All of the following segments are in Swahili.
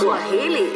Swahili.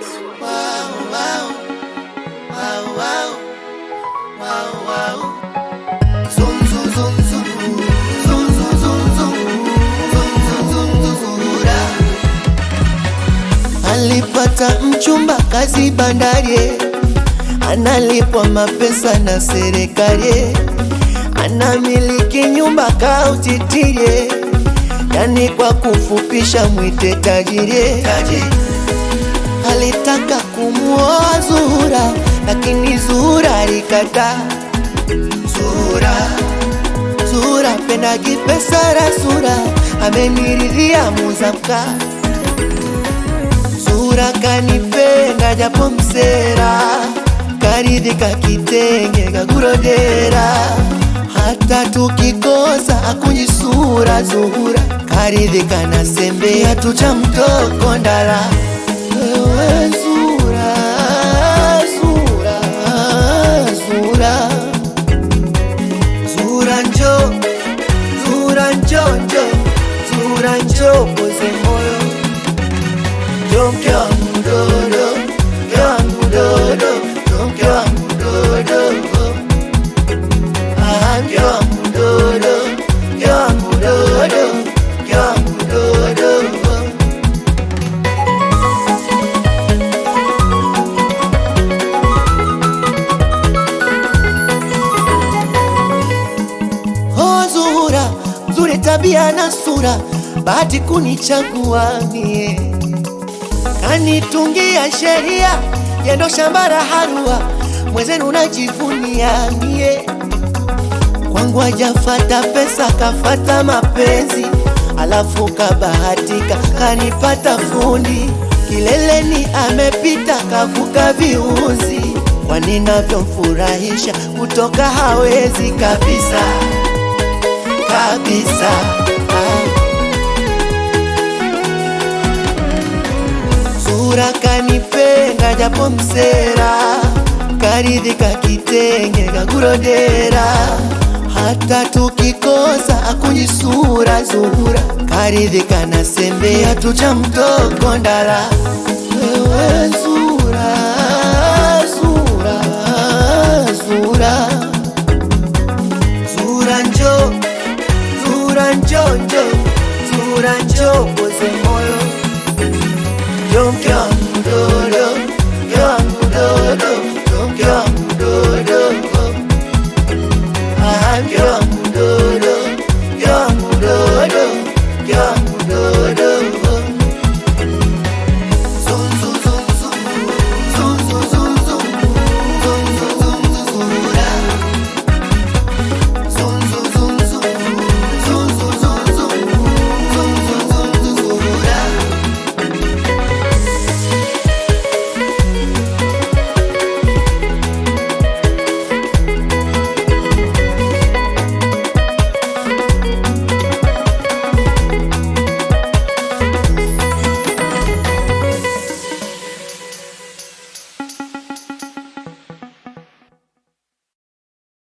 Alipata mchumba kazi bandari, analipwa mapesa na serikali, anamiliki nyumba kautitirie, yani kwa kufupisha mwite tajiri. Alitaka kumuoa Zuhura, lakini Zuhura alikataa. Zuhura, Zuhura pendagi pesa rasura, ameniridhia muzamka Zuhura kanipenda japo msera, karidhika kitenge kakurodera, hata tukikosa akunyisura. Zuhura karidhika na sembe hatucha mtoko ndala. Wewe Zuhura, Zuhura, Zuhura, Zuhura njo, Zuhura njo njo, Zuhura njo poze moyo Yo mke wangu dodo, mke wangu dodo, yo mke wangu dodo. Ah, mke wangu dodo, mke wangu dodo, mke wangu dodo. Oh Zuhura, nzuri tabia na sura, bahati kunichagua mie kanitungia sheria yendo shamba la harua mwezenu najivunia mie kwangu hajafata pesa kafata mapenzi alafu kabahatika kanipata fundi kileleni amepita kavuka viuzi kwani navyomfurahisha kutoka hawezi kabisa kabisa ah. Zuhura kanipenda japo msera, karidhika kitenge kakurodera, hata tukikosa akunyisura. Zuhura karidhika na sembe hatucha mtoko ndala. Wewe